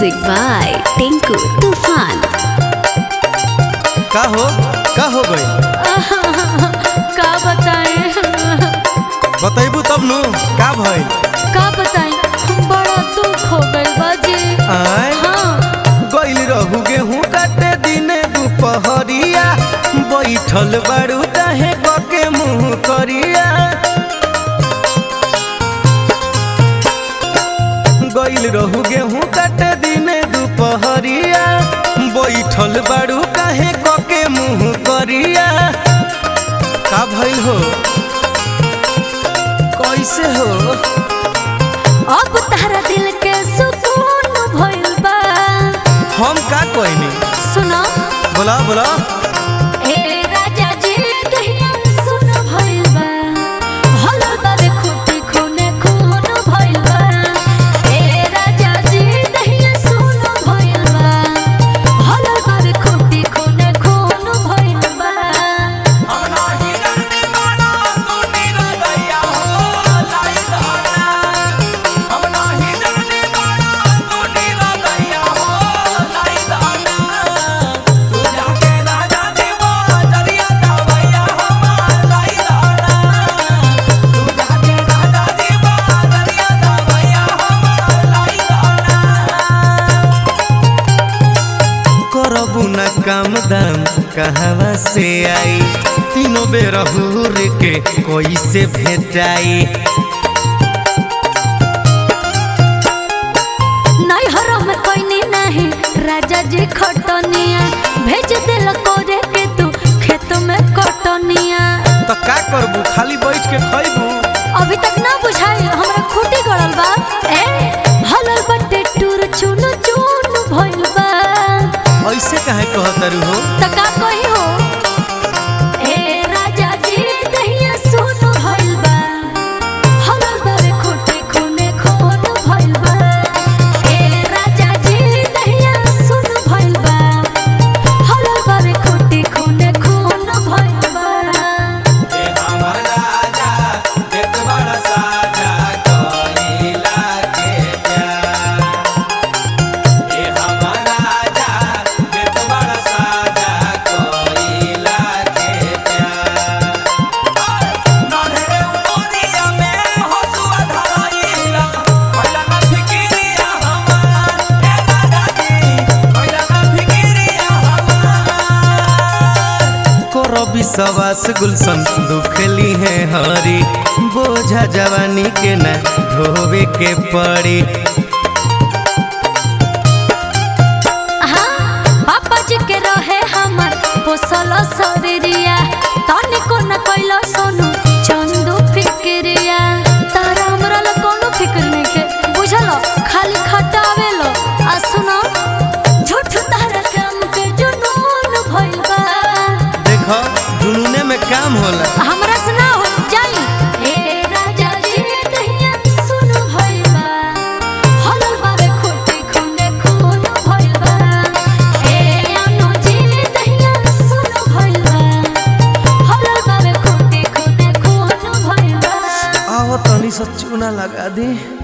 Music by Tinku Tufan. का हो का हो गई का बताएं बतैबू तब नु का भइल का बताएं बड़ा दुख हो गइल बाजी आय हाँ गइल रहू गेहूं काटे दिने दुपहरिया बैठल बाड़ू काहे बके मुंह करिया गइल रहू गेहूं काटे दिने दुपहरिया बैठल बाड़ू काहे कके मुंह करिया का भइल हो कैसे हो अब तारा दिल के सुकून भइल बा हम का कहनी सुनो बोला बोला ए राजा जी दहिया सुन भइल बा हलल बाबे खूटी खूने खून भइल बा ए राजा जी दहिया सुन भइल बा हलल बाबे खूटी खूने खून भइल बा करबू न काम दाम कहवा से आई तीनों बेर हुर के कोई से भेटाई नैहर में कोई नहीं राजा जी खटनिया भेज दिल कोरे के तू खेत में कटनिया तो का करबू खाली बैठ के खैबू अभी तक ना बुझाई हमरा खूटी गड़ल बा ए हलल बट्टे टूर चुन चुन भइल बा ऐसे काहे कहतरू हो त का कही हो ए राजा जी दहिया सुन भइल बा हलल बारे खूटी खूने खून भइल बा ए राजा जी दहिया सुन भइल बा हलल बारे खूटी खूने खून भइल बा करबी सवास गुलशन दुखली है हरी बोझा जवानी के न ढोवे के पड़ी हाँ, पापा जी के रहे हमर पोसल शरीरिया तनिको न कैलो सोनू चंदू फिक्रिया तारा हमरा ला कोनो फिक्र नहीं के बुझल खाली खटावेलो आ सुनो झूठ तारा काम के जुनून भइल बा देख जुनूने में काम होला हमरा से ना हो जाई ए राजा जी दहिया सुन भइल बा हलल बारे खूटी खूने खून भइल बा ए अनु जी दहिया सुन भइल बा हलल बारे खूटी खूने खून भइल बा आओ तनी सा चूना लगा दी